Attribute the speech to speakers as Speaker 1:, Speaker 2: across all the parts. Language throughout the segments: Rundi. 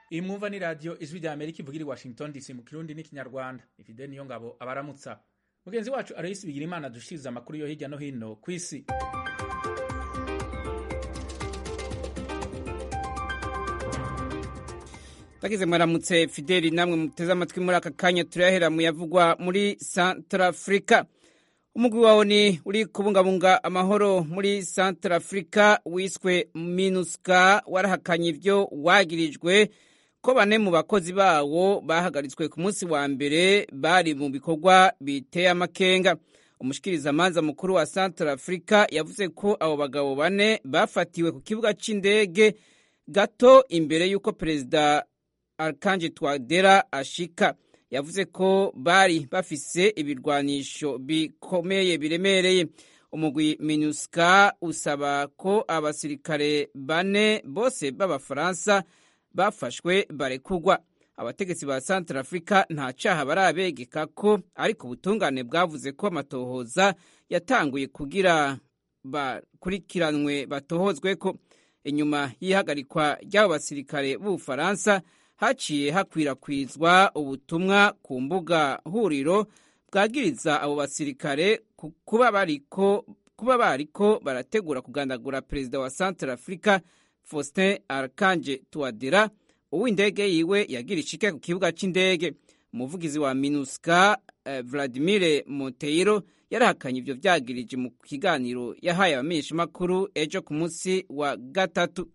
Speaker 1: iyi mwumva ni radiyo ijwi rya amerika ivugira i washington dc mu kirundi n'ikinyarwanda ifide niyo ngabo abaramutsa mugenzi wacu arayisi bigira imana dushiriza amakuru yo hirya no hino ku isi
Speaker 2: bagize mwaramutse fideli namwe muteze amatwi muri aka kanya turayahera mu yavugwa muri santarafurika umugwi wawo ni uri kubungabunga amahoro muri santarafurika wiswe minuska warahakanye ibyo wagirijwe ko bane mu bakozi bawo bahagaritswe ku munsi wa mbere bari mu bikorwa biteye amakenga umushikirizamanza mukuru wa santarafurika yavuze ko abo bagabo bane bafatiwe ku kibuga cy'indege gato imbere y'uko perezida Arkanji Twadera ashika yavuze ko bari bafise ibirwanisho bikomeye biremereye umugwi MINUSCA usaba ko abasirikare bane bose b'abafaransa bafashwe barekugwa abategetsi ba Centrafrica nta caha barabegeka ko ariko ubutungane bwavuze ko amatohoza yatanguye kugira bakurikiranwe batohozwe ko inyuma y'ihagarikwa ry'abo basirikare b'ubufaransa haciye hakwirakwizwa ubutumwa ku mbuga huriro bwagiriza abo basirikare kuba bariko kuba bariko barategura kugandagura perezida wa Central Africa Faustin Archange Touadera uw'indege yiwe yagira ishike ku kibuga c'indege umuvugizi wa MINUSCA eh, Vladimir Monteiro yarahakanye ivyo vyagirije mu kiganiro yahaye abamenyeshamakuru ejo ku munsi wa gatatu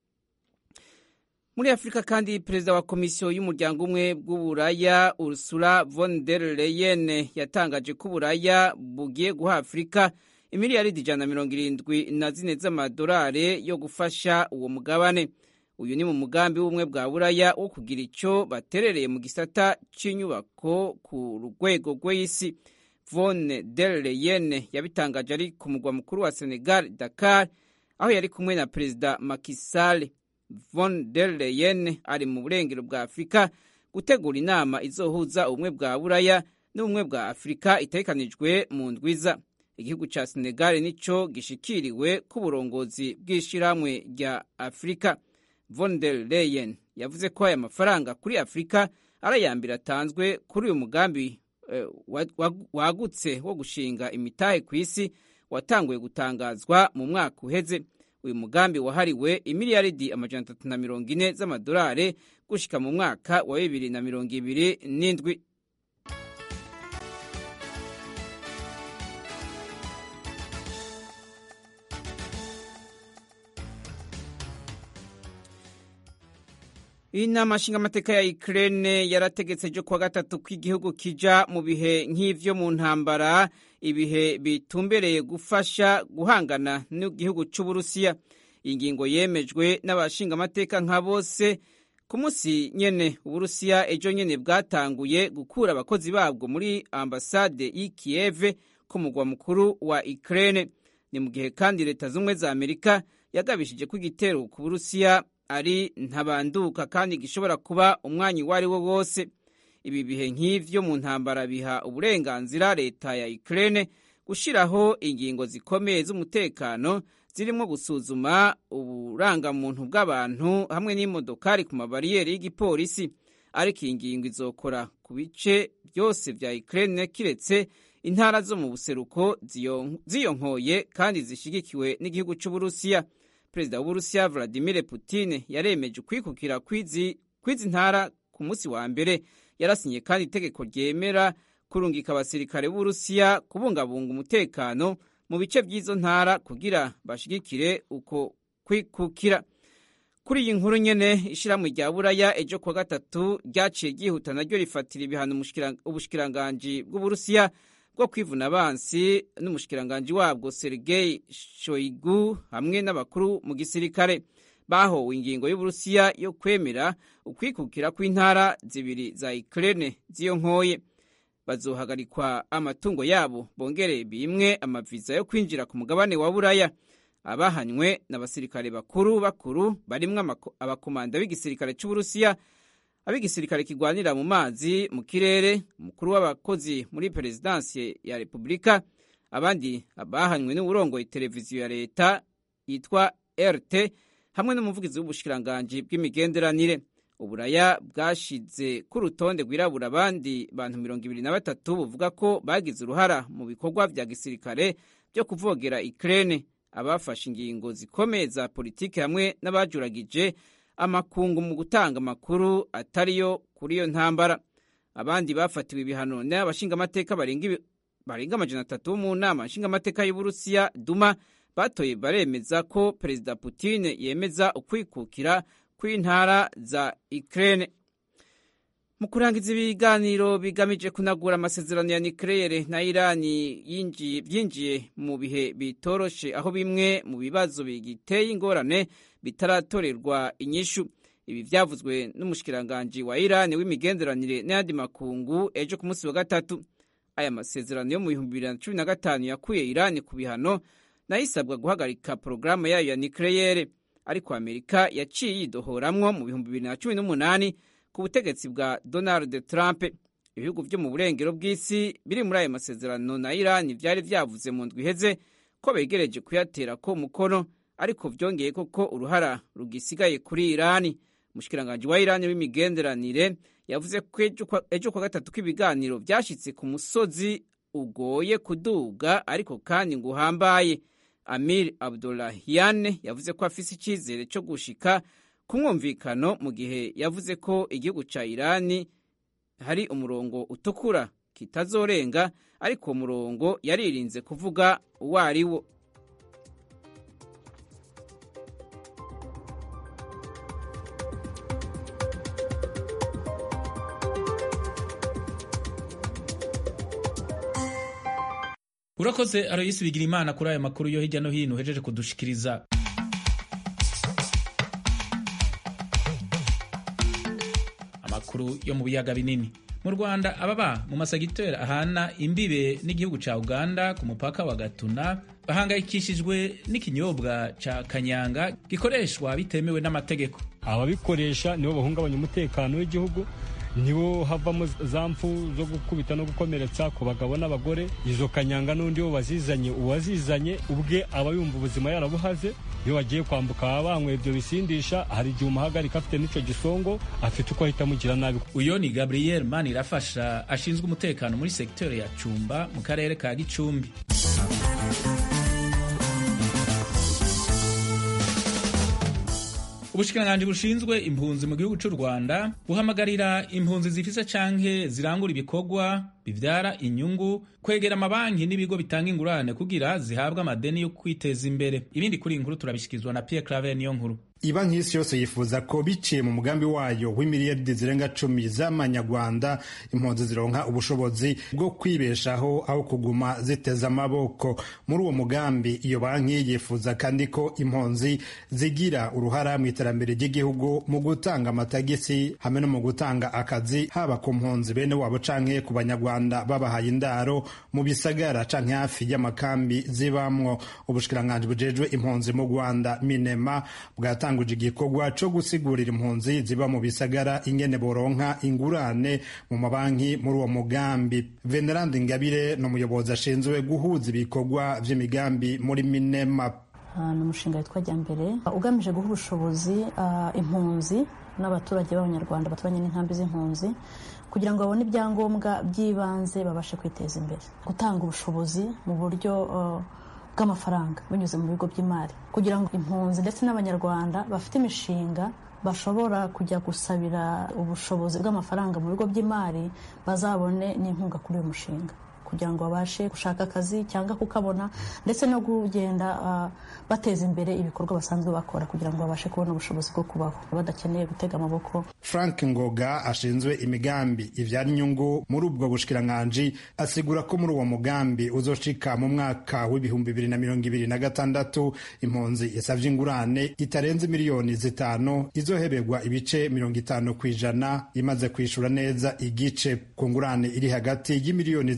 Speaker 2: muri afurika kandi perezida wa komisiyo y'umuryango umwe bw'uburaya ursula von der leyen yatangaje ko uburaya bugiye guha afurika imiliyaridi ijana na mirongo irindwi na zine z'amadolari yo gufasha uwo mugabane uyu ni mu mugambi w'ubumwe bwa buraya wo kugira icyo baterereye mu gisata cy'inyubako ku rwego rw'isi von der leyen yabitangaje ari ku mugwa mukuru wa senegal dakar aho yari kumwe na perezida Macky Sall von der Leyen ari mu burengero bwa Afurika gutegura inama izohuza ubumwe bwa Buraya n'ubumwe bwa Afurika itegekanijwe mu ndwiza igihugu ca Senegal nico gishikiriwe ku burongozi bw'ishirahamwe rya Afurika von der Leyen yavuze ko aya mafaranga kuri Afurika ari ayambere atanzwe kuri uyu mugambi eh, wagutse wo gushinga imitahe ku isi watanguye gutangazwa mu mwaka uheze uyu mugambi wahariwe imiliyaridi amajana atatu na mirongo ine z'amadolari gushika mu mwaka wa bibiri na mirongo ibiri n'indwi inama nshingamateka ya Ukraine yarategetse ejo kuwa gatatu ko igihugu kija mu bihe nk'ivyo mu ntambara ibihe bitumbereye gufasha guhangana n'igihugu c'uburusiya iyi ngingo yemejwe n'abashingamateka nka bose ku munsi nyene uburusiya ejo nyene bwatanguye gukura abakozi babwo muri ambasade y'i kiyeve ku mugwa mukuru wa Ukraine ni mu gihe kandi leta z'ubumwe za amerika yagabishije ko igitero ku burusiya ari ntabanduka kandi gishobora kuba umwanya uwo ari wo wose ibi bihe nk'ivyo mu ntambara biha uburenganzira leta ya Ukraine gushiraho ingingo zikomeye z'umutekano zirimo gusuzuma uburangamuntu bw'abantu hamwe n'imodokari ku mabariyeri y'igipolisi ariko iyi ngingo izokora ku bice byose vya Ukraine kiretse intara zo mu buseruko ziyonkoye kandi zishigikiwe n'igihugu c'Uburusiya perezida w'uburusiya Vladimir Putin yaremeje ukwikukira kw'izi ntara ku munsi wa mbere yarasinye kandi itegeko ryemera kurungika abasirikare b'uburusiya kubungabunga umutekano mu bice by'izo ntara kugira bashigikire uko kwikukira kuri iyi nkuru nyene ishirahamwe rya buraya ejo kuwa gatatu ryaciye ryihuta naryo rifatira ibihano ubushikiranganji bw'uburusiya bwo kwivuna abansi n'umushikiranganji wabwo Sergei Shoigu hamwe n'abakuru mu gisirikare bahowe ingingo y'Uburusiya yo kwemera ukwikukira kw'intara zibiri za Ukraine ziyo nkoye bazohagarikwa amatungo yabo bongere bimwe amaviza yo kwinjira ku mugabane wa Buraya abahanywe n'abasirikare bakuru bakuru barimwo abakomanda b'igisirikare c'Uburusiya ab'igisirikare kigwanira mu mazi mu kirere umukuru w'abakozi muri perezidansi ya repubulika abandi bahanywe n'uburongoye televiziyo ya leta yitwa rt hamwe n'umuvugizi w'ubushikiranganji bw'imigenderanire uburaya bwashize ku rutonde rwirabura abandi bantu mirongo ibiri na batatu buvuga ko bagize uruhara mu bikorwa vya gisirikare byo kuvogera Ukraine abafashe ingingo zikomeye za politiki hamwe n'abajuragije amakungu mu gutanga amakuru atariyo kuri iyo ntambara abandi bafatiwe ibihano n'abashingamateka barenga amajana atatu bo mu nama nshingamateka y'uburusiya duma batoye baremeza ko perezida Putin yemeza ukwikukira kw'intara za Ukraine mu kurangiza ibiganiro bigamije kunagura amasezerano ya nucleaire na Irani byinjiye mu bihe bitoroshe aho bimwe mu bibazo bigiteye ingorane bitaratorerwa inyishu ibi vyavuzwe n'umushikiranganji wa Irani w'imigenderanire n'ayandi makungu ejo ku munsi wa gatatu aya masezerano yo mu bihumbi bibiri na cumi na gatanu yakuye Irani ku bihano nayo isabwa guhagarika porogaramu yayo ya nucleaire ariko Amerika yaciye yidohoramwo mu bihumbi bibiri na cumi n'umunani ku butegetsi bwa Donald Trump ibihugu byo mu burengero bw'isi biri muri ayo masezerano na Irani vyari vyavuze mu ndwi iheze ko begereje kuyatera ko umukono ariko vyongeye koko uruhara rugisigaye kuri Irani umushikiranganji wa Irani w'imigenderanire yavuze ko ejo kwa gatatu k'ibiganiro vyashitse ku musozi ugoye kuduga ariko kandi ngo uhambaye Amir Abdollahian yavuze ko afise icizere co gushika ku mwumvikano mu gihe yavuze ko igihugu ca Irani hari umurongo utukura kitazorenga ariko uwo murongo yaririnze kuvuga uwo ari wo
Speaker 1: urakoze aroyisi bigira imana kuri aya makuru yo hirya no hino uhejeje kudushikiriza amakuru yo mu biyaga binini mu rwanda ababa mu masegiteri ahana imbibe n'igihugu ca uganda ku mupaka wa gatuna bahangayikishijwe n'ikinyobwa ca kanyanga gikoreshwa bitemewe n'amategeko
Speaker 3: ababikoresha nibo bahungabanya umutekano w'igihugu nibo havamo za mfu zo gukubita no gukomeretsa ku bagabo n'abagore izo kanyanga n'undi wo wazizanye uwazizanye ubwe aba yumva ubuzima yarabuhaze iyo wagiye kwambuka baba banyweye ibyo bisindisha hari igihe umuhagarika afite n'ico gisongo afite uko ahita amugira nabi
Speaker 1: uyo ni gabriel manirafasha ashinzwe umutekano muri segiteri ya cumba mu karere ka gicumbi ubushikiranganji bushinzwe impunzi mu gihugu cy'u rwanda buhamagarira impunzi zifise canke zirangura ibikorwa bivyara inyungu kwegera amabanki n'ibigo bitanga ingurane kugira zihabwe amadeni yo kwiteza imbere ibindi kuri iyi nkuru turabishyikirizwa na pierre claver niyo nkuru
Speaker 4: ibanki y'isi yose yifuza ko biciye mu mugambi wayo w'imiliyaridi zirenga cumi z'amanyarwanda impunzi zironka ubushobozi bwo kwibeshaho aho kuguma ziteza amaboko muri uwo mugambi iyo banki yifuza kandi ko impunzi zigira uruhara mu iterambere ry'igihugu mu gutanga amatagisi hamwe no mu gutanga akazi haba ku mpunzi bene wabo canke ku banyarwanda babahaye indaro mu bisagara canke hafi y'amakambi zibamwo ubushikiranganji bujejwe impunzi mu rwanda minema bwatanga bwatanguje igikorwa co gusigurira impunzi ziba mu bisagara ingene boronka ingurane mu mabanki muri uwo mugambi venerandi ngabire ni umuyobozi ashinzwe guhuza ibikorwa vy'imigambi muri minema
Speaker 5: ni umushinga witwa jyambere ugamije guha ubushobozi impunzi n'abaturage b'abanyarwanda baturanye n'inkambi z'impunzi kugira ngo babone ibyangombwa by'ibanze babashe kwiteza imbere gutanga ubushobozi mu buryo bw'amafaranga binyuze mu bigo by'imari kugira ngo impunzi ndetse n'abanyarwanda bafite imishinga bashobora kujya gusabira ubushobozi bw'amafaranga mu bigo by'imari bazabone n'inkunga kuri uyu mushinga kugira ngo babashe gushaka akazi cyangwa kukabona ndetse no kugenda uh, bateza imbere ibikorwa basanzwe bakora kugira ngo babashe kubona ubushobozi bwo kubaho badakeneye gutega amaboko
Speaker 4: frank ngoga ashinzwe imigambi ivyara inyungu muri ubwo bushikiranganji asigura ko muri uwo mugambi uzoshika mu mwaka w'ibihumbi bibiri na mirongo ibiri na gatandatu impunzi yasavye ingurane itarenze miliyoni zitanu izoheberwa ibice mirongo itanu ku ijana imaze kwishura neza igice ku ngurane iri hagati y'imiliyoni zitanu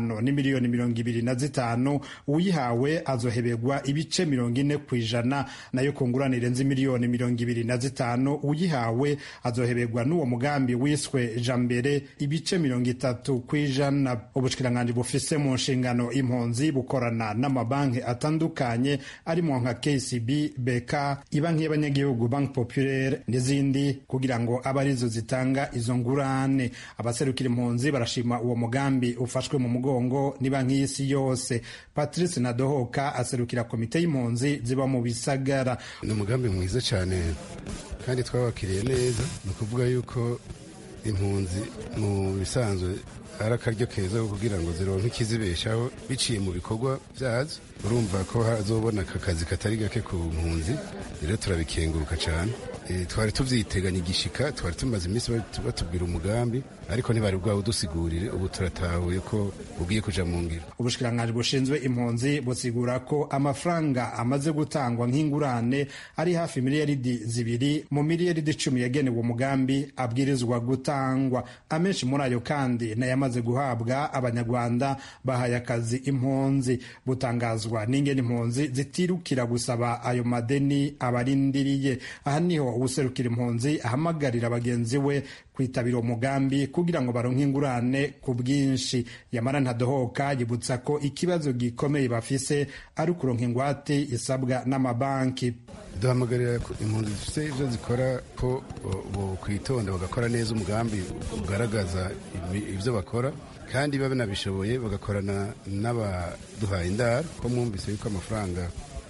Speaker 4: ingwano ni miliyoni mirongo ibiri na zitanu uyihawe azohebegwa ibice mirongo ine ku ijana nayo ku ngurane irenze miliyoni mirongo ibiri na zitanu uyihawe azohebegwa n'uwo mugambi wiswe jambere ibice mirongo itatu ku ijana ubushikiranganji bufise mu nshingano impunzi bukorana n'amabanki atandukanye arimo nka kcb bk ibanki y'abanyagihugu banki populaire n'izindi kugira ngo abe arizo zitanga izo ngurane abaserukira impunzi barashima uwo mugambi ufashwe mu mugongo ni banki y'isi yose patrice nadohoka aserukira komite y'impunzi ziba mu bisagara
Speaker 6: ni umugambi mwiza cyane kandi twabakiriye neza ni ukuvuga yuko impunzi mu bisanzwe ari akaryo keza ko kugira ngo zironke ikizibeshaho biciye mu bikorwa byazo urumva ko hazobona aka kazi katari gake ku mpunzi rero turabikenguruka cyane twari tuvyiteganya igishika twari tumaze iminsi batubwira umugambi ariko ntibari bwawe udusigurire ubu turatahuye ko ugiye kuja mu ngiro
Speaker 4: ubushikiranganji bushinzwe impunzi busigura ko amafaranga amaze gutangwa nk'ingurane ari hafi miliyaridi zibiri mu miliyaridi icumi yagenewe umugambi abwirizwa gutangwa amenshi muri ayo kandi nayamaze guhabwa abanyarwanda bahaye akazi impunzi butangazwa n'ingene impunzi zitirukira gusaba ayo madeni abarindiriye aha niho uwuserukira impunzi ahamagarira bagenzi we kwitabira umugambi kugira ngo baronke ingurane ku bwinshi yamara ntadohoka yibutsa ko ikibazo gikomeye bafise ari ukuronka ingwate isabwa n'amabanki
Speaker 6: duhamagarira impunzi zifite ibyo zikora ko kwitonda bagakora neza umugambi ugaragaza ibyo bakora kandi babe banabishoboye bagakorana n'abaduhaye indaro ko mwumvise yuko amafaranga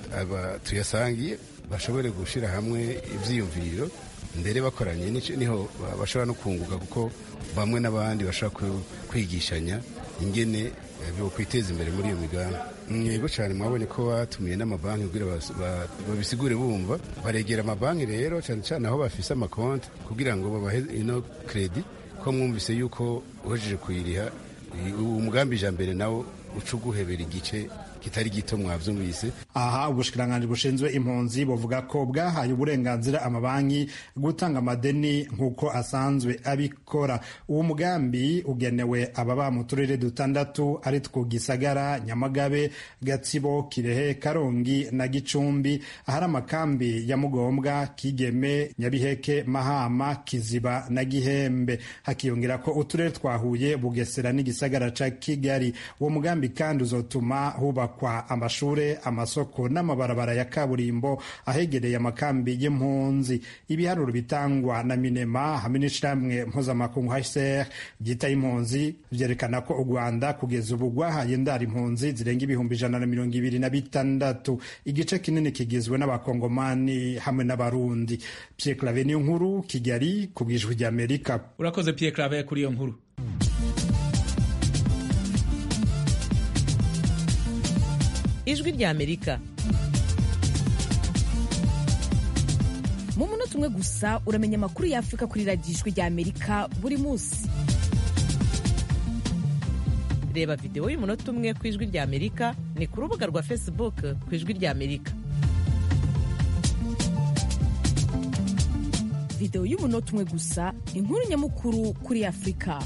Speaker 6: tuyasangiye bashobore gushyira hamwe ibyiyumviro mbere bakoranye niho bashobora no kunguka kuko bamwe n'abandi bashobora kwigishanya ingene kwiteza imbere muri iyo migambi yego cyane mwabonye ko batumiye n'amabanki kugira babisigure bumva baregera amabanki rero cyane cyane aho bafise amakonti kugira ngo babahe ino kredi ko mwumvise yuko uhejeje kuyiriha umugambi ijambere nawo uca uguhebera igice kitari gito mwavyumvise
Speaker 4: aha ubushikiranganji bushinzwe impunzi buvuga ko bwahaye uburenganzira amabanki gutanga amadeni nk'uko asanzwe abikora uwo mugambi ugenewe ababa mu turere dutandatu ari two gisagara nyamagabe gatsibo kirehe karongi na gicumbi ahari amakambi ya mugombwa kigeme nyabiheke mahama kiziba na gihembe hakiyongera ko uturere twahuye bugesera n'igisagara ca kigali uwo mugambi kandi uzotuma hubakwa kwa amashure amasoko n'amabarabara ya kaburimbo ahegereye amakambi y'impunzi ibiharuro bitangwa na minema hamwe n'ishirahamwe mpuzamakungu hcr ryita impunzi vyerekana ko u rwanda kugeza ubu rwahaye indara impunzi zirenga ibihumbi ijana na mirongo ibiri na bitandatu igice kinini kigizwe n'abakongomani hamwe n'abarundi pierre clave niyo nkuru kigali ku bwijwi ry'amerika
Speaker 1: urakoze pierre clave kuri iyo nkuru
Speaker 7: ijwi rya amerika
Speaker 8: mu munota umwe gusa uramenya amakuru y'afurika kuri radiyo ijwi rya amerika buri munsi
Speaker 7: reba videwo y'umunota umwe ku ijwi rya amerika ni ku rubuga rwa facebook ku ijwi rya amerika
Speaker 8: videwo y'umunota umwe gusa inkuru nyamukuru kuri afurika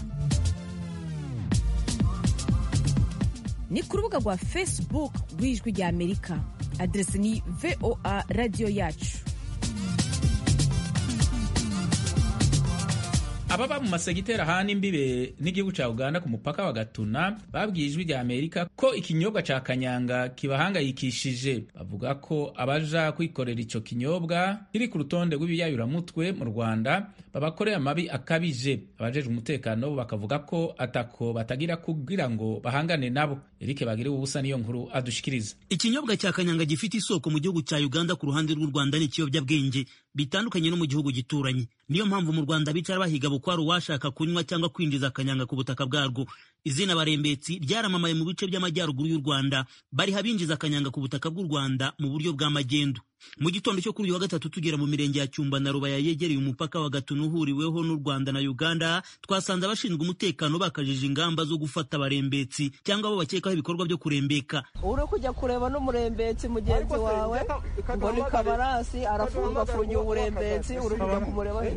Speaker 8: ni ku rubuga rwa facebook rw'ijwi rya amerika aderesi ni voa radiyo yacu
Speaker 1: ababa mu masegiteri ahana imbibe n'igihugu cya uganda ku mupaka wa gatuna babwiye ijwi rya amerika ko ikinyobwa cya kanyanga kibahangayikishije bavuga ko abaja kwikorera ico kinyobwa kiri ku rutonde rw'ibiyayuramutwe mu rwanda babakorera amabi akabije abajejwe umutekano bo bakavuga ko atako batagira kugira ngo bahangane nabo erike bagire ubusa niyo nkuru adushikiriza
Speaker 9: ikinyobwa cya kanyanga gifite isoko mu gihugu cya uganda ku ruhande rw'u rwanda ni ikiyobyabwenge bitandukanye no mu gihugu gituranye niyo mpamvu mu rwanda bicara bahiga bukwari uwashaka kunywa cyangwa kwinjiza akanyanga ku butaka bwarwo izina barembetsi ryaramamaye mu bice by'amajyaruguru y'u rwanda bariha binjiza akanyanga ku butaka bw'u rwanda mu buryo bw'amagendu mu gitondo cyo kuri uyu wa gatatu tugera mu mirenge ya cyumba na rubaya yegereye umupaka wa gatuna uhuriweho n'u rwanda na uganda twasanze abashinzwe umutekano bakajije ingamba zo gufata abarembetsi cyangwa abo bakekaho ibikorwa byo kurembeka
Speaker 10: uri kujya kureba n'umurembetsi mugenzi wawe ngo ni kabarasi arafungafungiye umurembetsi uri kujya kumureba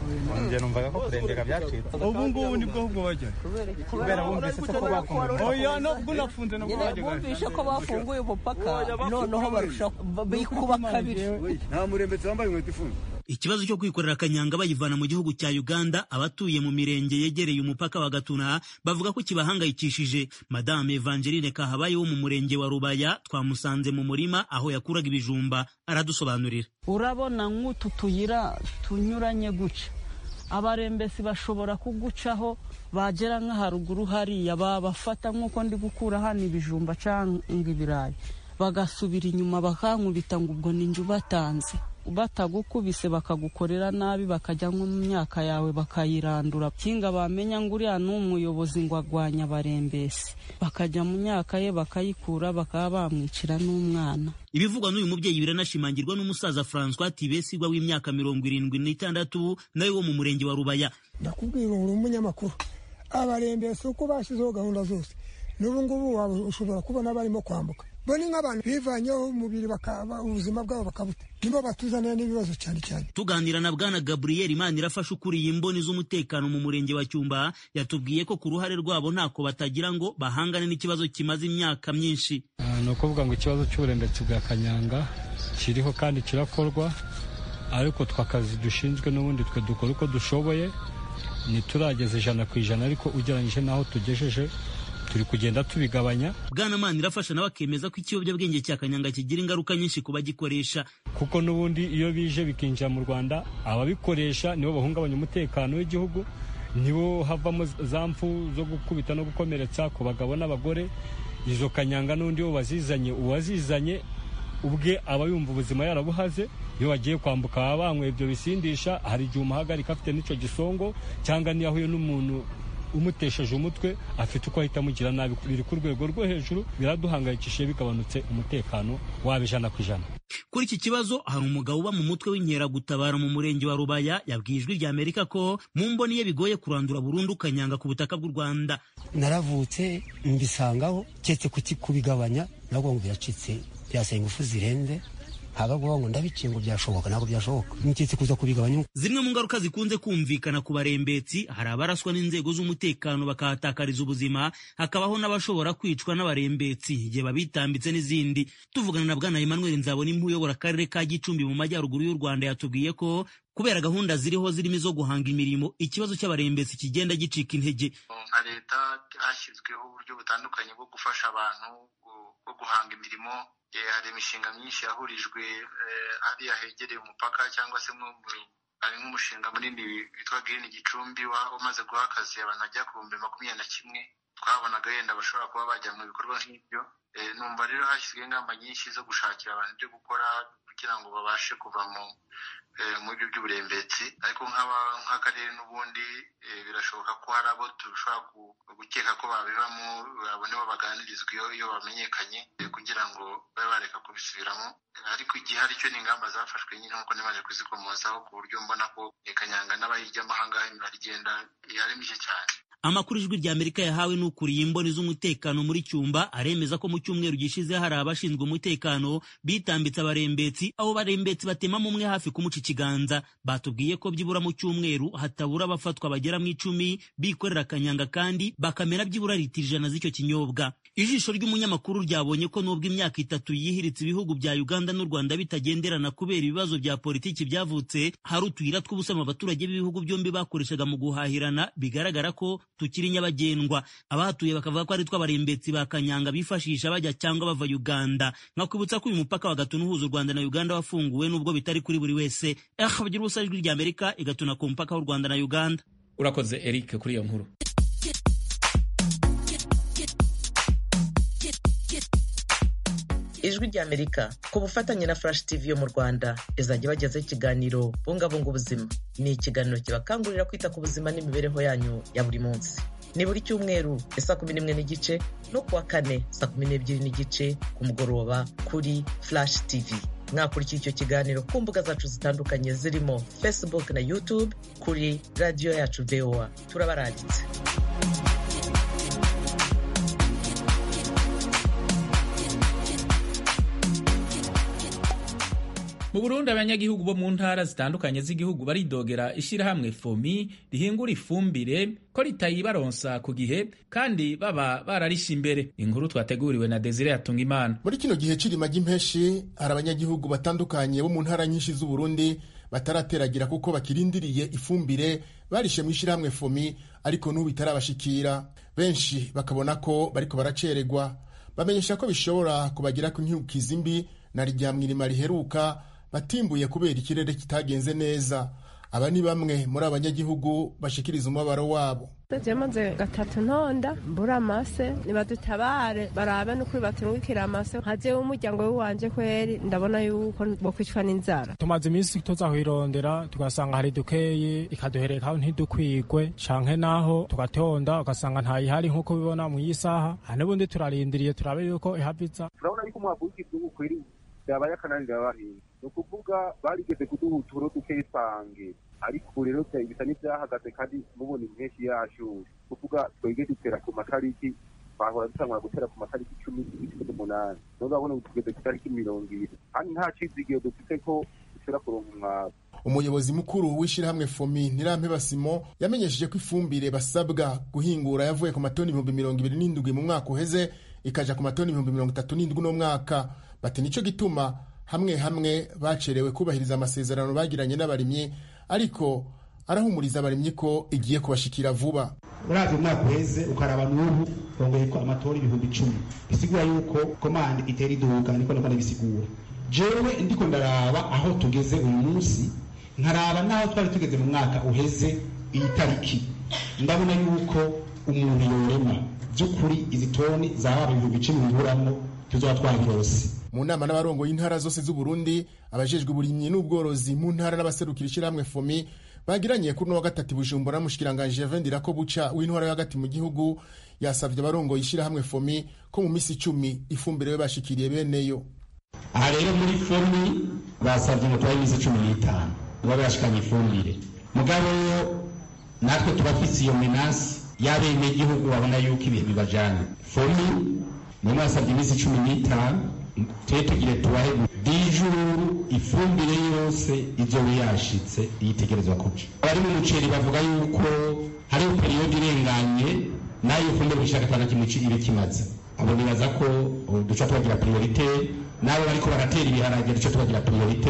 Speaker 11: njye numvaga ko kurengera byacitse
Speaker 12: ubu ngubu nibwo ahubwo bajya
Speaker 11: kubera bumvise se ko bafunguye
Speaker 12: oya nabwo unafunze nabwo
Speaker 10: nyine
Speaker 12: bajya
Speaker 10: bumvishe ko bafunguye umupaka noneho barusha bikuba kabiri
Speaker 12: nta murembetsi wambaye inkweto ifunze
Speaker 9: ikibazo cyo kwikorera akanyanga bayivana mu gihugu cya uganda abatuye mu mirenge yegereye umupaka wa gatuna bavuga ko kibahangayikishije madame evangeline kahabaye wo mu murenge wa rubaya twamusanze mu murima aho yakuraga ibijumba aradusobanurira
Speaker 13: urabona nk'utu tuyira tunyuranye guca abarembesi bashobora kugucaho bagera nk'aharuguru hariya babafata nk'uko ndi gukura hano ibijumba cyangwa ibirayi bagasubira inyuma bakankubita ngo ubwo ni njye ubatanze batagukubise bakagukorera nabi bakajya nko mu myaka yawe bakayirandura kinga bamenya ngo uriya ni umuyobozi ngo agwanya abarembesi bakajya mu myaka ye bakayikura bakaba bamwicira n'umwana
Speaker 9: ibivugwa n'uyu mubyeyi biranashimangirwa n'umusaza francois tibesigwa w'imyaka mirongo irindwi n'itandatu nawe wo mu murenge wa rubaya
Speaker 14: ndakubwira uri umunyamakuru abarembesi uko bashyizeho gahunda zose n'ubu ngubu waba ushobora kubona barimo kwambuka bo ni nk'abantu bivanyeho umubiri bakaba ubuzima bwabo bakabuta nibo batuzanira n'ibibazo cyane cyane
Speaker 9: tuganira na bwana gabriel imana irafasha ukuriye imboni z'umutekano mu murenge wa cyumba yatubwiye ko ku ruhare rwabo ntako batagira ngo bahangane n'ikibazo kimaze imyaka myinshi
Speaker 3: Ah, ni ukuvuga ngo ikibazo cy'uburembetsi bwa kanyanga kiriho kandi kirakorwa ariko twe akazi dushinzwe n'ubundi twe dukora uko dushoboye ntiturageza ijana ku ijana ariko ugereranyije n'aho tugejeje turi kugenda tubigabanya
Speaker 9: bwana mana irafasha nawe akemeza ko ikiyobyabwenge cya kanyanga kigira ingaruka nyinshi ku bagikoresha
Speaker 3: kuko n'ubundi iyo bije bikinjira mu rwanda ababikoresha nibo bahungabanya umutekano w'igihugu nibo havamo za mfu zo gukubita no gukomeretsa ku bagabo n'abagore izo kanyanga n'undi wo wazizanye uwazizanye ubwe aba yumva ubuzima yarabuhaze iyo bagiye kwambuka baba banyweye ibyo bisindisha hari igihe umuhagarika afite n'icyo gisongo cyangwa niyo ahuye n'umuntu umutesheje umutwe afite uko ahita amugira nabi biri ku rwego rwo hejuru biraduhangayikishije bigabanutse umutekano waba ijana ku ijana
Speaker 9: kuri iki kibazo hari umugabo uba mu mutwe w'inkeragutabara mu murenge wa rubaya yabwiye ijwi rya amerika ko mu mboni ye bigoye kurandura burundu kanyanga ku butaka bw'u rwanda
Speaker 15: naravutse mbisangaho keretse kuki- kubigabanya nabwo ngo biracitse byasaba ingufu zirenze ntabwo kuvuga ngo ndabiciye ngo byashoboka ntabwo byashoboka nketse kuza kubigabanya
Speaker 9: zimwe mu ngaruka zikunze kumvikana ku barembetsi hari abaraswa n'inzego z'umutekano bakahatakariza ubuzima hakabaho n'abashobora kwicwa n'abarembetsi igihe babitambitse n'izindi tuvugana na bwana emmanuel nzabonimpa uyobora akarere ka gicumbi mu majyaruguru y'u rwanda yatubwiye ko kubera gahunda ziriho zirimo izo guhanga imirimo ikibazo cy'abarembetsi kigenda gicika intege
Speaker 16: nka leta hashyizweho uburyo butandukanye bwo gufasha abantu gu- bwo guhanga imirimo Eh, hari imishinga myinshi yahurijwe eh, hariya hegereye umupaka cyangwa se nko mu- hari nk'umushinga munini witwa Green Gicumbi wa- umaze guha akazi abantu bagera ku bihumbi makumyabiri na kimwe twabonaga wenda bashobora kuba bajya mu bikorwa nk'ibyo Eh, numva rero hashyizweho ingamba nyinshi zo gushakira abantu ibyo gukora kugira ngo babashe kuva mu eh, mu byo by'uburembetsi ariko nk'aba- nk'akarere n'ubundi eh, birashoboka ko hari abo dushobora ku- gukeka ko babibamo abo nibo baganirizwa iyo iyo bamenyekanye eh, kugira ngo babe bareka kubisubiramo Eh, ariko igihari cyo ni ingamba zafashwe nyine nk'uko nimaze kuzikomozaho ku buryo mbona ko eh, kanyanga n'abayijyamo ahangaha imibare igenda eh, ari mike cyane
Speaker 9: amakuru ijwi rya amerika yahawe n'ukuriye imboni z'umutekano muri cyumba aremeza ko mu cyumweru gishize hari abashinzwe umutekano bitambitse abarembetsi abo barembetsi batemamo umwe hafi kumuca ikiganza batubwiye ko byibura mu cyumweru hatabura abafatwa bagera mu icumi bikorera akanyanga kandi bakamera byibura litiro ijana z'icyo kinyobwa ijisho ry'umunyamakuru ryabonye ko nubwo imyaka itatu yihiritse ibihugu bya uganda n'u rwanda bitagenderana kubera ibibazo bya politiki byavutse hari utuyira tw'ubusamo abaturage b'ibihugu byombi bakoreshaga mu guhahirana bigaragara ko tukiri nyabagendwa abahatuye bakavuga ko ari two abarembetsi ba kanyanga bifashisha bajya cyangwa bava uganda nkakwibutsa ko uyu mupaka wa gatuna uhuza u rwanda na uganda wafunguwe nubwo bitari kuri buri wese eh bagira ubusa ijwi rya amerika igatuna ku mupaka w'u rwanda na uganda
Speaker 1: urakoze eric kuri iyo nkuru
Speaker 7: ijwi rya amerika ku bufatanye na flash tv yo mu rwanda izajya bagezaho ikiganiro bungabunga ubuzima ni ikiganiro kibakangurira kwita ku buzima n'imibereho yanyu ya buri munsi ni buri cyumweru saa kumi n'imwe n'igice no kuwa kane saa kumi n'ebyiri n'igice ku mugoroba kuri flash tv mwakurikira icyo kiganiro ku mbuga zacu zitandukanye zirimo facebook na youtube kuri radiyo yacu voa turabarangitse
Speaker 1: mu burundi abanyagihugu bo mu ntara zitandukanye z'igihugu baridogera ishyirahamwe fomi rihingura ifumbire ko ritayibaronsa ku gihe kandi baba bararishe imbere inkuru twateguriwe na desire yatunga imana
Speaker 17: muri kino gihe c'irima ry'impeshi hari abanyagihugu batandukanye bo mu ntara nyinshi z'uburundi batarateragira kuko bakirindiriye ifumbire barishe mu ishyirahamwe fomi ariko n'ubu itarabashikira benshi bakabona ko bariko baracererwa bamenyesha ko bishobora kubagira ku nkyukizi mbi na rya mwirima riheruka batimbuye kubera ikirere kitagenze neza aba ni bamwe muri abanyagihugu bashikiriza umubabaro wabo
Speaker 18: maze gatatu ntonda mbura amase nibadutabare barabe n'ukuri baturungikira amase nkaje w'umuryango w'iwanje kweri ndabona yuko bokwicwa n'inzara
Speaker 19: tumaze iminsi tuza kwirondera tugasanga hari dukeyi ikaduherekaho ntidukwigwe canke naho tugatonda ugasanga ntayihari nk'uko bibona mu yisaha n'ubundi turarindiriye turabe yuko ihaviza
Speaker 20: turabona yuko umwavu w'ikivugu kweri yabaye akananira abahinzi ni ukuvuga barigeze kuduha uturo dukeyi twange ariko rero bisa n'ibyahagaze kandi mubona impeshyi yashushe kuvuga twege dutera ku matariki bahora dutangura gutera ku matariki icumi z'ukwezi k'umunani none urabona ubu tugeze ku itariki mirongo ibiri kandi nta cizigiro dufite ko dushobora kuronka umwavu
Speaker 17: umuyobozi mukuru w'ishyirahamwe fomi nirampeba simo yamenyesheje ko ifumbire basabwa guhingura yavuye ku matoni ibihumbi mirongo ibiri n'indwi mu mwaka uheze ikaja ku matoni ibihumbi mirongo itatu n'indwi uno mwaka bati nico gituma hamwe hamwe bacerewe kubahiriza amasezerano bagiranye n'abarimyi ariko arahumuriza abarimyi ko igiye kubashikira vuba
Speaker 21: uravye umwaka uheze ukaraba n'ubu rongeyeko amatora ibihumbi icumi bisigura yuko komande itera iduga niko niko ndabisigura jewe ndiko ndaraba aho tugeze uyu munsi nkaraba n'aho twari tugeze mu mwaka uheze iyi tariki ndabona yuko umuntu yorema by'ukuri izi toni zaba ibihumbi icumi biburamwo tuzoba twabirose
Speaker 17: mu nama n'abarongo y'intara zose z'uburundi abajejwe uburimyi n'ubworozi mu ntara n'abaserukira ishyirahamwe fomi bagiranye kuri uno wa gatatu bujumbura mushikiranganje yavendira ko buca w'intwara yo hagati mu gihugu yasavye abarongo y'ishyirahamwe fomi ko mu misi icumi ifumbire yo bashikiriye beneyo
Speaker 21: aha rero muri fomi basavye ngo tubahe iminsi cumi n'itanu baba bashikanye ifumbire mugabo natwe turafise iyo menasi y'abenegihugu babona yuko ibihe bibajanye fomi nimwe basavye iminsi cumi n'itanu tube tugire tubahe dijuru ifumbire yose izoba yashitse yitegerezwa kuja abari mu muceri bavuga yuko hariho periyodi irenganye nayo ifumbire gushaka atana kimwe ibe kimaze abo nibaza ko duca tubagira priorite n'abo bariko baratera ibiharage duca tubagira priorite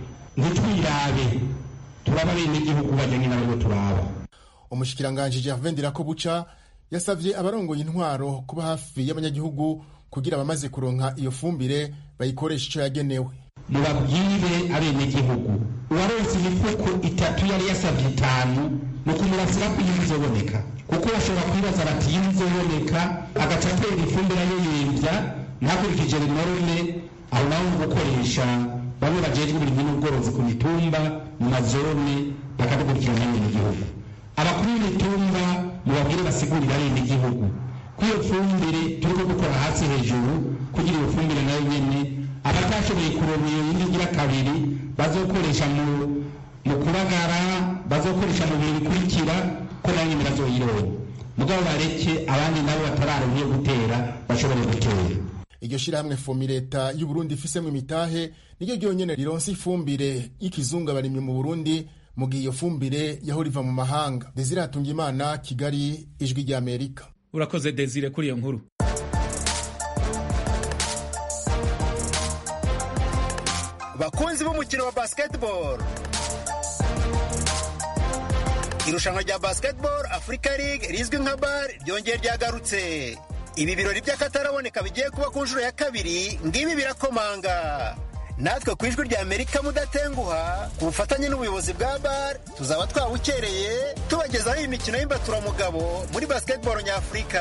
Speaker 21: ntitwirabe turaba bene igihugu bajyanye n'abaribo turaba
Speaker 17: umushikiranganji Gervais Ndirakobuca yasavye abarongoye intwaro kuba hafi y'abanyagihugu kugira abamaze kuronka iyo fumbire bayikoresha ico yagenewe
Speaker 21: mubabwire abenegihugu uwaronse imifuko itatu yari yasavye itanu ni ukumurasira ko iyi izoboneka kuko bashobora kwibaza bati iyi izoboneka agaca atera ifumbire ayoyevya ntakurikije rinorme aho naho ni gukoresha bamwe bajejwe uburimyi n'ubworozi ku mitumba mu mazone bakadukurikirana abenegihugu abakuru b'imitumba mubabwire basigurire abenegihugu ko iyo fumbire turiko dukora hasi hejuru kugira iyo fumbire nayo nyene abatashoboye kuronka iyo yindi igira kabiri bazokoresha mu mu kubagara bazokoresha mu bihe bikurikira ko nayo nyene bazoyironka mugabo bareke abandi nabo batararonka iyo gutera bashobore gutera
Speaker 17: iryo shirahamwe fomi leta y'uburundi ifisemwo imitahe niryo ryonyene rironsa ifumbire y'ikizungu abarimyi mu burundi mu gihe iyo fumbire yahora iva mu mahanga desire hatungimana kigali ijwi ry'amerika
Speaker 1: urakoze desire kuri iyo nkuru
Speaker 22: bakunzi b'umukino wa basketball irushanwa rya basketball africa league rizwi nka bar ryongeye ryagarutse ibi birori by'akataraboneka bigiye kuba ku nshuro ya kabiri ngibi birakomanga natwe ku ijwi rya amerika mudatenguha ku bufatanye n'ubuyobozi bwa bar tuzaba twawukereye tubagezaho iyi mikino y'imbaturamugabo muri basketball nyafurika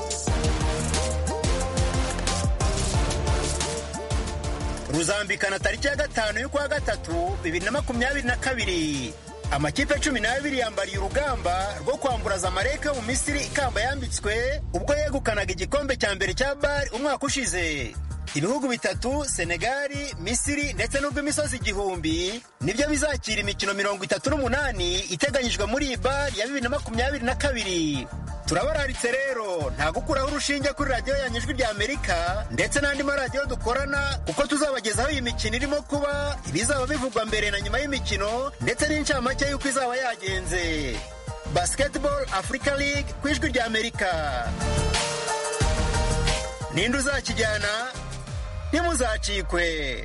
Speaker 22: ruzambikana tariki ya gatanu y'ukwa gatatu bibiri na makumyabiri na kabiri amakipe cumi n'abiri yambariye urugamba rwo kwambura zamalek yo mu misiri ikamba yambitswe ubwo yegukanaga igikombe cya mbere cya bari umwaka ushize ibihugu bitatu senegali misiri ndetse n'urw'imisozi igihumbi nibyo bizakira imikino mirongo itatu n'umunani iteganyijwe muri iyi bari ya bibiri na makumyabiri na kabiri turabararitse rero nta gukuraho urushinge kuri radiyo yanyu ijwi rya amerika ndetse n'andi maradiyo dukorana kuko tuzabagezaho iyi mikino irimo kuba ibizaba bivugwa mbere na nyuma y'imikino ndetse n'incamake y'uko izaba yagenze basketball africa league ku ijwi rya amerika ninde uzakijyana ntimuzacikwe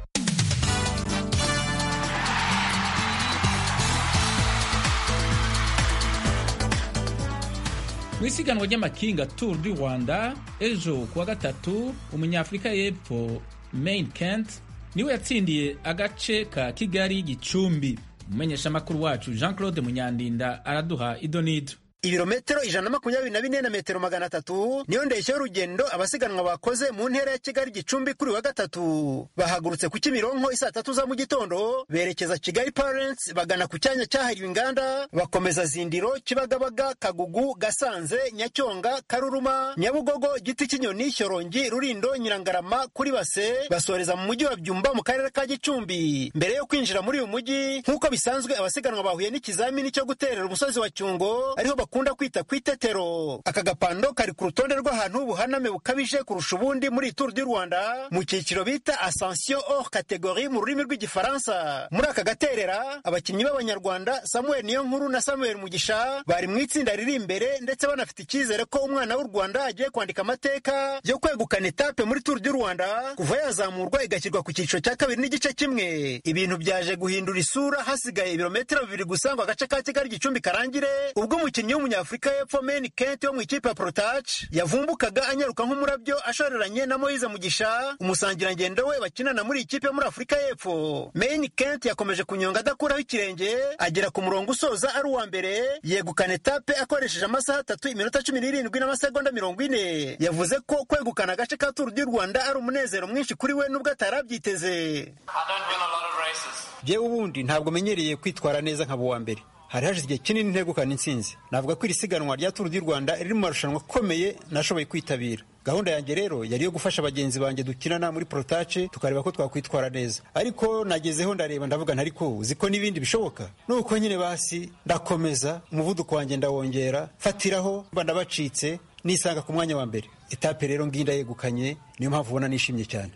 Speaker 1: mu isiganwa ry'amakinga tour du rwanda ejo kuwa gatatu umunyafurika y'epfo main kent niwe yatsindiye agace ka kigali gicumbi umumenyeshamakuru wacu jean claude munyandinda araduha idonido
Speaker 22: ibirometero ijana na makumyabiri na bine na metero magana atatu niyo ndeshyo y'urugendo abasiganwa bakoze mu ntera ya kigali gicumbi kuri wa gatatu bahagurutse ku kimironko isaa tatu za mu gitondo berekeza kigali parents bagana ku cyanya cyahariwe inganda bakomeza zindiro kibagabaga kagugu gasanze nyacyonga karuruma nyabugogo giti cy'inyoni shyorongi rurindo nyirangarama kuri base basoreza mu mujyi wa byumba mu karere ka gicumbi mbere yo kwinjira muri uyu mujyi nk'uko bisanzwe abasiganwa bahuye n'ikizamini cyo guterera umusozi wa cyungo ariho bakunda kwita ku itetero aka gapando kari ku rutonde rw'ahantu ubuhaname bukabije kurusha ubundi muri turu du rwanda mu cyiciro bita ascension hors categorie mu rurimi rw'igifaransa muri aka gaterera abakinnyi b'abanyarwanda samuel niyonkuru na samuel mugisha bari mu itsinda riri imbere ndetse banafite icyizere ko umwana w'u rwanda agiye kwandika amateka yo kwegukana etape muri turu du rwanda kuva yazamurwa igashyirwa ku cyiciro cya kabiri n'igice kimwe ibintu byaje guhindura isura hasigaye ibirometero bibiri gusa ngo agace ka kigali gicumbi karangire ubwo umukinnyi w'umunyafurika y'epfo meni kenti wo mu ikipe ya porotaci yavumbukaga anyaruka nk'umurabyo ashoreranye na moyize mugisha umusangirangendo we bakinana muri ikipe yo muri afurika y'epfo meni kenti yakomeje kunyonga adakuraho ikirenge agera ku murongo usoza ari uwa mbere yegukana etape akoresheje amasaha atatu iminota cumi n'irindwi n'amasegonda mirongo ine yavuze ko kwegukana agace ka turu du rwanda ari umunezero mwinshi kuri we n'ubwo atari abyiteze jyewe ubundi ntabwo menyereye kwitwara neza nkaba uwa mbere hari hashize igihe kinini ntegukana intsinzi navuga ko iri siganwa rya turu du rwanda riri mu marushanwa akomeye nashoboye kwitabira gahunda yanjye rero yari iyo gufasha bagenzi banjye dukinana muri porotace tukareba ko twakwitwara neza ariko nagezeho ndareba ndavuga ntariko uzi ko n'ibindi bishoboka nuko nyine basi ndakomeza umuvuduko wanjye ndawongera fatiraho mba ndabacitse nisanga ku mwanya wa mbere etape rero ngiyi ndayegukanye niyo mpamvu ubona nishimye cyane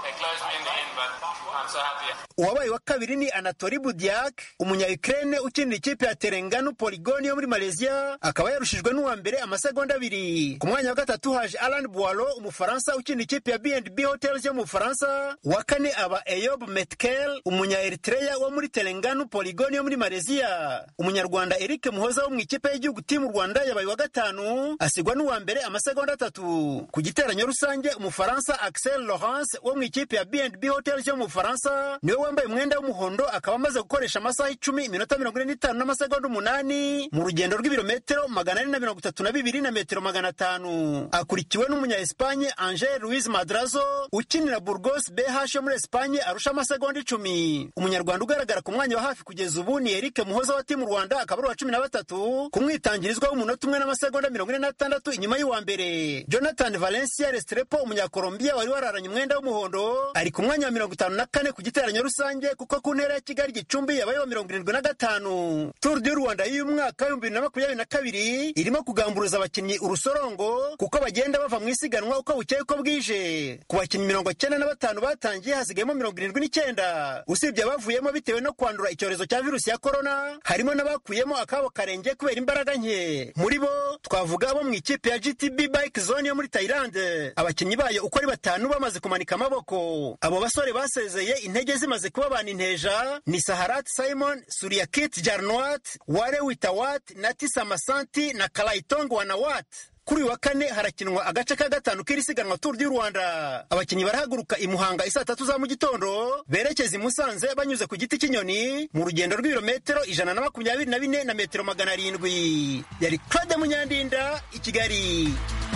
Speaker 22: uwabaye wa kabiri ni anatori budiak umunya ukraine ukinira ikipe ya terenganu poligoni yo muri malaysia akaba yarushijwe n'uwa mbere amasegonda abiri ku mwanya wa gatatu haje alan boiro umufaransa ukinira ikipe ya bnb hotels yo mu bufaransa uwa kane aba eyob metkel umunya eritreya wo muri terenganu poligoni yo muri malaysia umunyarwanda eric muhoza wo mu ikipe y'igihugu timu rwanda yabaye wa gatanu asigwa n'uwa mbere amasegonda atatu ku giteranyo rusange umufaransa axel laurence wo mu ikipe ya bnb hotels yo mu bufaransa niwe wambaye umwenda w'umuhondo akaba amaze gukoresha amasaha icumi iminota mirongo ine n'itanu n'amasegonda umunani mu rugendo rw'ibirometero magana ane na mirongo itatu na bibiri na metero magana atanu akurikiwe n'umunya espanye angel louis madrazo ukinira burgos bh yo muri espanye arusha amasegonda icumi umunyarwanda ugaragara ku mwanya wa hafi kugeza ubu ni eric muhoza wa timu rwanda akaba ari uwa cumi na batatu ku mwitangirizwa w'umunota umwe n'amasegonda mirongo ine n'atandatu inyuma y'uwa mbere jonathan valencia restrepo umunyakolombiya wari wararanye umwenda w'umuhondo ari ku mwanya wa mirongo itanu na kane ku giteranyo rusange kuko ku ntera ya kigali gicumbi yabaye wa mirongo irindwi na gatanu turu du rwanda y'uyu mwaka w'ibihumbi bibiri na makumyabiri na kabiri irimo kugamburuza abakinnyi urusorongo kuko bagenda bava mu isiganwa uko bukeye uko bwije ku bakinnyi mirongo cyenda na batanu batangiye hasigayemo mirongo irindwi n'icyenda usibye abavuyemo bitewe no kwandura icyorezo cya virusi ya korona harimo n'abakuyemo akabo karenge kubera imbaraga nke muri bo twavuga abo mu ikipe ya gtb bike zone yo muri tayilande abakinnyi bayo uko ari batanu bamaze kumanika amaboko abo basore basezeye intege zimaze kuba abantu inteja ni saharat simon suriyakit jarnwat ware witawat na tisa masanti na karayitong wanawat kuri uyu wa kane harakinwa agace ka gatanu k'iri siganwa turu du rwanda abakinnyi barahaguruka i muhanga isaa tatu za mu gitondo berekeza i musanze banyuze ku giti cy'inyoni mu rugendo rw'ibirometero ijana na makumyabiri na bine na metero magana arindwi yari claude munyandinda i kigali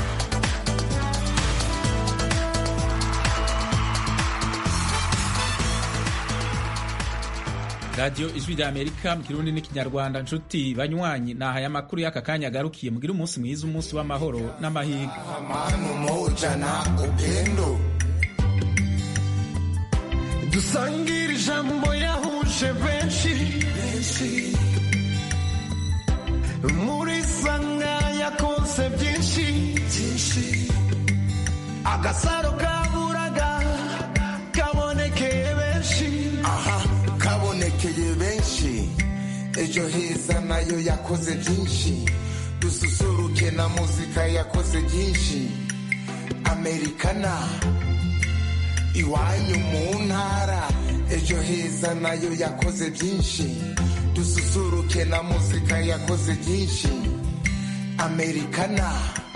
Speaker 1: radiyo ijwi rya amerika mu kirundi n'ikinyarwanda nshuti banywanyi ni aya makuru y'aka kanya agarukiye mugire umunsi mwiza umunsi w'amahoro n'amahirwe
Speaker 2: dusangire ijambo yahuje benshi muri sanga yakoze byinshi agasaro kaburaga kabonekeye benshi
Speaker 5: aha kabonekeye benshi ejo heza nayo yakoze byinshi dususuruke na muzika yakoze byinshi amerikana iwanyu mu ntara ejo heza nayo yakoze byinshi dususuruke na muzika yakoze byinshi amerikana